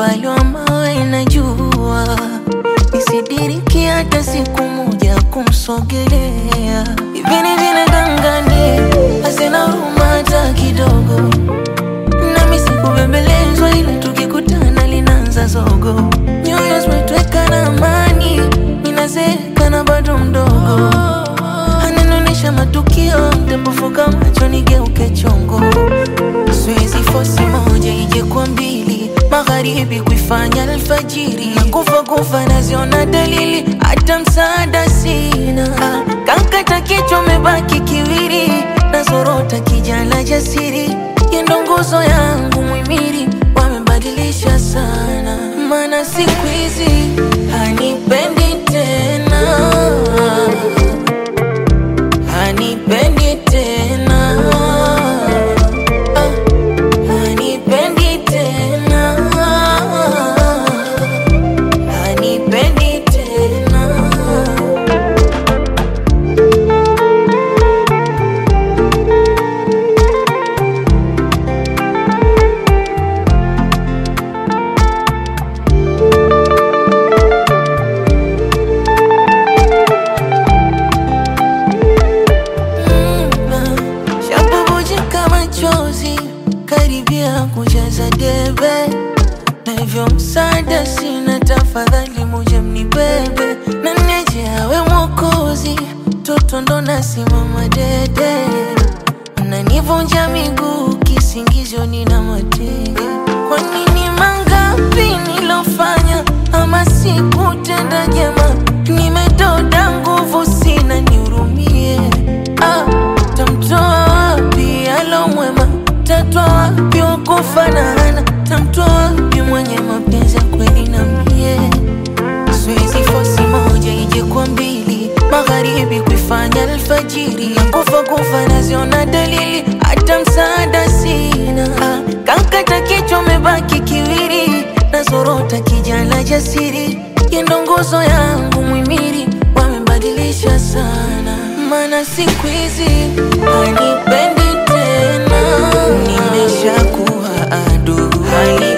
umbali wa mawe najua, nisidiriki hata siku moja kumsogelea. Hivi ni vile gangani, hazina huruma hata kidogo, nami sikubembelezwa, ila tukikutana linaanza zogo. Nyoyo zimetweka na amani, ninazeeka na bado mdogo, ananionyesha matukio, nitapofuka macho nigeuke chongo Siwezi fosi moja ije kwa mbili, magharibi kuifanya alfajiri, na kufa kufa naziona dalili, hata msaada sina. Ah, Kankata kichwa mebaki kiwiri, nazorota kijana jasiri, yendo nguzo yangu mwimiri, wamebadilisha sana, maana siku hizi hanipendi tena, hanipendi tena Ah, hanipendi tena, hanipendi tena. Shabubujika machozi karibia kujaza debe, na hivyo msaada sina, tafadhali muje mnibebe na niache awe mwokozi, toto ndo nasimama dede, mnanivunja miguu kisingizio, nina matege. Kwa nini mangapi nilofanya ama sikutenda jema, nimedoda nguvu sina, nihurumie ah, tamtoa wapi alo mwema, tatwa wapi wakufanana, tamtoa wapi mwenye mapenzi ya kweli na mie Siwezi fosi moja ije kwa mbili, magharibi kuifanya alfajiri, na kufa kufa naziona dalili, hata msaada sina. Ah, Kankata kichwa mebaki kiwiri, nazorota kijana jasiri, yendo nguzo yangu mwimiri, wamebadilisha sana, maana siku hizi hanipendi tena, nimeshakuwa adu hali